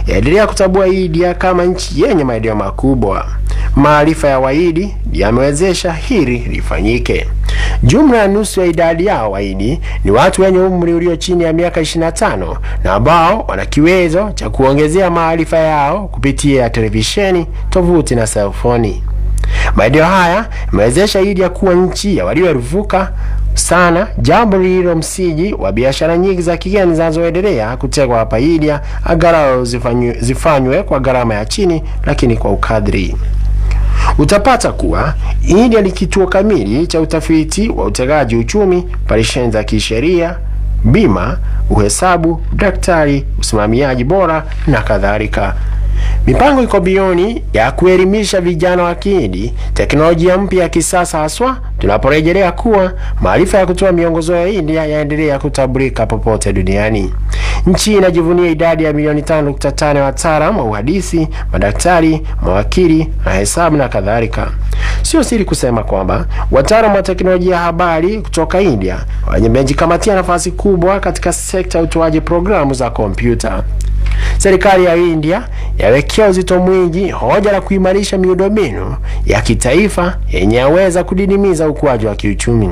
yaendelea kutambua India kama nchi yenye maendeleo makubwa. Maarifa ya Wahindi yamewezesha hili lifanyike. Jumla ya nusu ya idadi yao Wahindi ni watu wenye umri ulio chini ya miaka 25 na ambao wana kiwezo cha kuongezea maarifa yao kupitia televisheni, tovuti na selfoni. Maendeleo haya yamewezesha India kuwa nchi ya walioeruvuka sana, jambo lililo msingi wa biashara nyingi za kigeni zinazoendelea kutegwa hapa India, angalau zifanywe, zifanywe kwa gharama ya chini, lakini kwa ukadri. Utapata kuwa India ni kituo kamili cha utafiti wa utegaji uchumi, operesheni za kisheria, bima, uhesabu, daktari, usimamiaji bora na kadhalika. Mipango iko bilioni ya kuelimisha vijana wa Kihindi teknolojia mpya ya kisasa, haswa tunaporejelea kuwa maarifa ya kutoa miongozo ya India yaendelea kutambulika popote duniani. Nchi inajivunia idadi ya milioni 5.5 ya wataalamu wa uhandisi, madaktari, mawakili na hesabu na kadhalika. Sio siri kusema kwamba wataalamu wa teknolojia ya habari kutoka India wamejikamatia nafasi kubwa katika sekta ya utoaji programu za kompyuta. Serikali ya India yawekea uzito mwingi hoja la kuimarisha miundombinu ya kitaifa yenye yaweza kudidimiza ukuaji wa kiuchumi.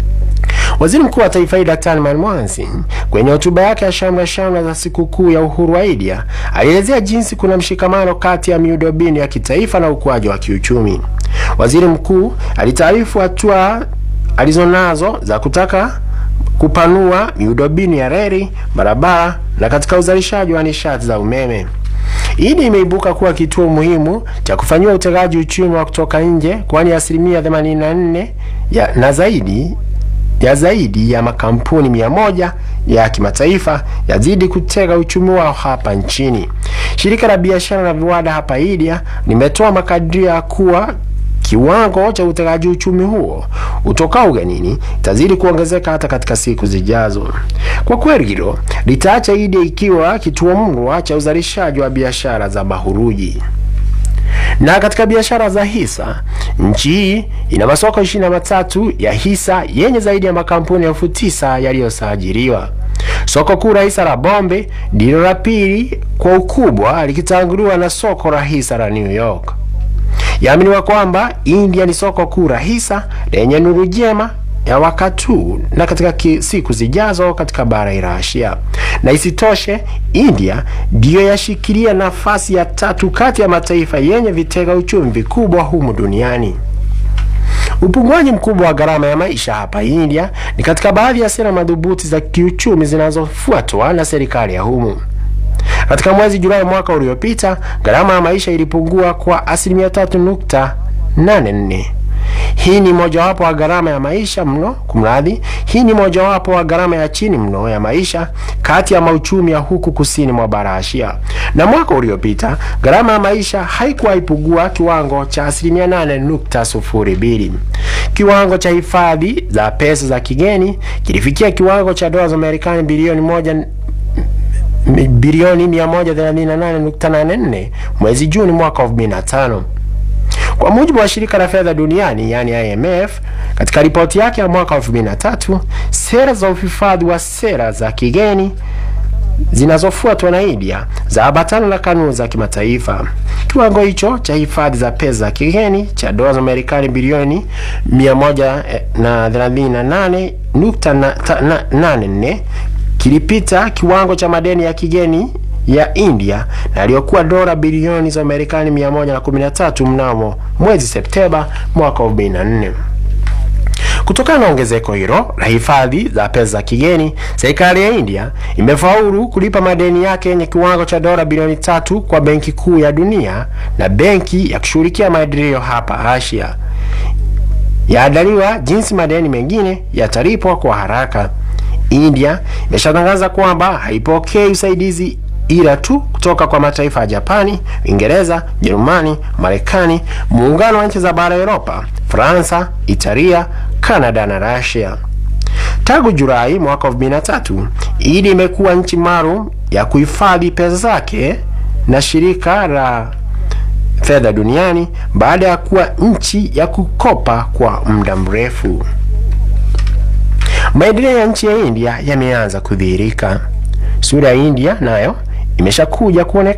Waziri Mkuu wa taifa hili Daktari Manmohan Singh kwenye hotuba yake ya shamra shamra za sikukuu ya uhuru wa India alielezea jinsi kuna mshikamano kati ya miundombinu ya kitaifa na ukuaji wa kiuchumi. Waziri mkuu alitaarifu hatua alizonazo za kutaka kupanua miundombinu ya reli, barabara na katika uzalishaji wa nishati za umeme. India imeibuka kuwa kituo muhimu cha kufanyiwa utegaji uchumi wa kutoka nje, kwani asilimia 84 ya na zaidi ya zaidi ya makampuni mia moja ya kimataifa yazidi kutega uchumi wao hapa nchini. Shirika la biashara na viwanda hapa India limetoa makadirio ya kuwa kiwango cha utegaji uchumi huo utokao ugenini itazidi kuongezeka hata katika siku zijazo. Kwa kweli hilo litaacha India ikiwa kituo murwa cha uzalishaji wa biashara za mahuruji. Na katika biashara za hisa, nchi hii ina masoko ishirini na matatu ya hisa yenye zaidi ya makampuni elfu tisa yaliyosajiliwa. Soko kuu la hisa la Bombe ndilo la pili kwa ukubwa likitanguliwa na soko la hisa la New York. Yaaminiwa kwamba India ni soko kuu la hisa lenye nuru njema ya wakati huu na katika siku zijazo katika bara la Asia. Na isitoshe, India ndiyo yashikilia nafasi ya tatu kati ya mataifa yenye vitega uchumi vikubwa humu duniani. Upunguaji mkubwa wa gharama ya maisha hapa India ni katika baadhi ya sera madhubuti za kiuchumi zinazofuatwa na serikali ya humu. Katika mwezi Julai mwaka uliopita, gharama ya maisha ilipungua kwa asilimia 3.84. Hii ni mojawapo wa gharama ya maisha mno, kumradhi, hii ni mojawapo wa gharama ya chini mno ya maisha kati ya mauchumi ya huku kusini mwa bara Asia. Na mwaka uliopita gharama ya maisha haikuwa ipungua kiwango cha asilimia 8.02. Kiwango cha hifadhi za pesa za kigeni kilifikia kiwango cha dola za Marekani bilioni moja bilioni 138.84 mwezi Juni mwaka 2005. Kwa mujibu wa shirika la fedha duniani yani IMF, katika ripoti yake ya mwaka 2003, sera za uhifadhi wa sera za kigeni zinazofuatwa na India za ambatana na kanuni za kimataifa. Kiwango hicho cha hifadhi za pesa za kigeni cha dola za Marekani bilioni 138.84 kilipita kiwango cha madeni ya kigeni ya India na aliyokuwa dola bilioni za Marekani 113 mnamo mwezi Septemba mwaka 2004. Kutokana na ongezeko hilo la hifadhi za pesa za kigeni, serikali ya India imefaulu kulipa madeni yake yenye kiwango cha dola bilioni tatu kwa Benki Kuu ya Dunia na benki ya kushughulikia maendeleo hapa Asia. Yaandaliwa jinsi madeni mengine yatalipwa kwa haraka. India imeshatangaza kwamba haipokei usaidizi ila tu kutoka kwa mataifa ya Japani, Uingereza, Jerumani, Marekani, muungano wa nchi za bara Europa, Fransa, Italia, Kanada na Russia. Tangu Julai mwaka 2003, India imekuwa nchi maalum ya kuhifadhi pesa zake na shirika la fedha duniani baada ya kuwa nchi ya kukopa kwa muda mrefu. Maendeleo ya nchi ya India yameanza kudhihirika. Sura ya India nayo imeshakuja kuonekana.